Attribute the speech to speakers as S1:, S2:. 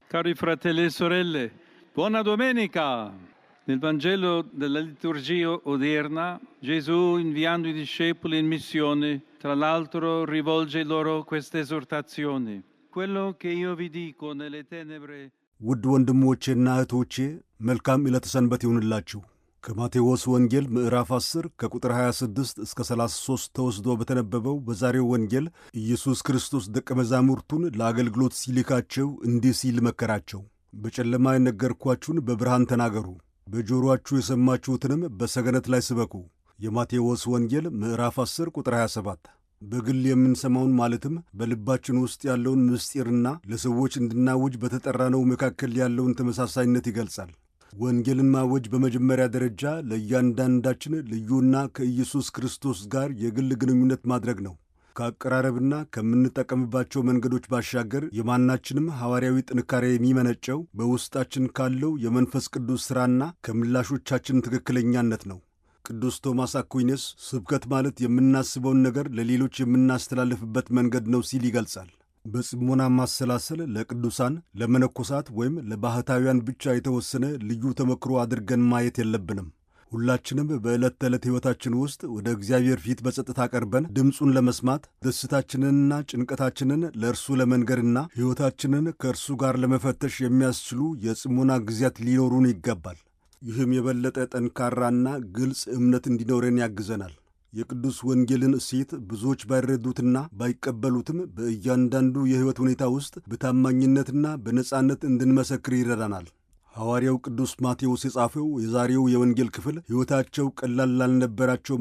S1: Cari fratelli e sorelle, buona domenica! Nel Vangelo della liturgia odierna, Gesù, inviando i discepoli in missione, tra l'altro rivolge loro questa esortazione. Quello che io vi dico nelle tenebre
S2: ውድ ወንድሞቼና እህቶቼ መልካም ዕለተ ሰንበት ይሁንላችሁ። ከማቴዎስ ወንጌል ምዕራፍ 10 ከቁጥር 26 እስከ 33 ተወስዶ በተነበበው በዛሬው ወንጌል ኢየሱስ ክርስቶስ ደቀ መዛሙርቱን ለአገልግሎት ሲልካቸው እንዲህ ሲል መከራቸው። በጨለማ የነገርኳችሁን በብርሃን ተናገሩ፣ በጆሮአችሁ የሰማችሁትንም በሰገነት ላይ ስበኩ። የማቴዎስ ወንጌል ምዕራፍ 10 ቁጥር 27 በግል የምንሰማውን ማለትም በልባችን ውስጥ ያለውን ምስጢርና ለሰዎች እንድናውጅ በተጠራነው መካከል ያለውን ተመሳሳይነት ይገልጻል። ወንጌልን ማወጅ በመጀመሪያ ደረጃ ለእያንዳንዳችን ልዩና ከኢየሱስ ክርስቶስ ጋር የግል ግንኙነት ማድረግ ነው። ከአቀራረብና ከምንጠቀምባቸው መንገዶች ባሻገር የማናችንም ሐዋርያዊ ጥንካሬ የሚመነጨው በውስጣችን ካለው የመንፈስ ቅዱስ ሥራና ከምላሾቻችን ትክክለኛነት ነው። ቅዱስ ቶማስ አኩይነስ ስብከት ማለት የምናስበውን ነገር ለሌሎች የምናስተላልፍበት መንገድ ነው ሲል ይገልጻል። በጽሞና ማሰላሰል ለቅዱሳን ለመነኮሳት ወይም ለባሕታውያን ብቻ የተወሰነ ልዩ ተመክሮ አድርገን ማየት የለብንም። ሁላችንም በዕለት ተዕለት ሕይወታችን ውስጥ ወደ እግዚአብሔር ፊት በጸጥታ ቀርበን ድምፁን ለመስማት ደስታችንንና ጭንቀታችንን ለእርሱ ለመንገርና ሕይወታችንን ከእርሱ ጋር ለመፈተሽ የሚያስችሉ የጽሞና ጊዜያት ሊኖሩን ይገባል። ይህም የበለጠ ጠንካራና ግልጽ እምነት እንዲኖረን ያግዘናል። የቅዱስ ወንጌልን እሴት ብዙዎች ባይረዱትና ባይቀበሉትም በእያንዳንዱ የሕይወት ሁኔታ ውስጥ በታማኝነትና በነጻነት እንድንመሰክር ይረዳናል። ሐዋርያው ቅዱስ ማቴዎስ የጻፈው የዛሬው የወንጌል ክፍል ሕይወታቸው ቀላል ላልነበራቸው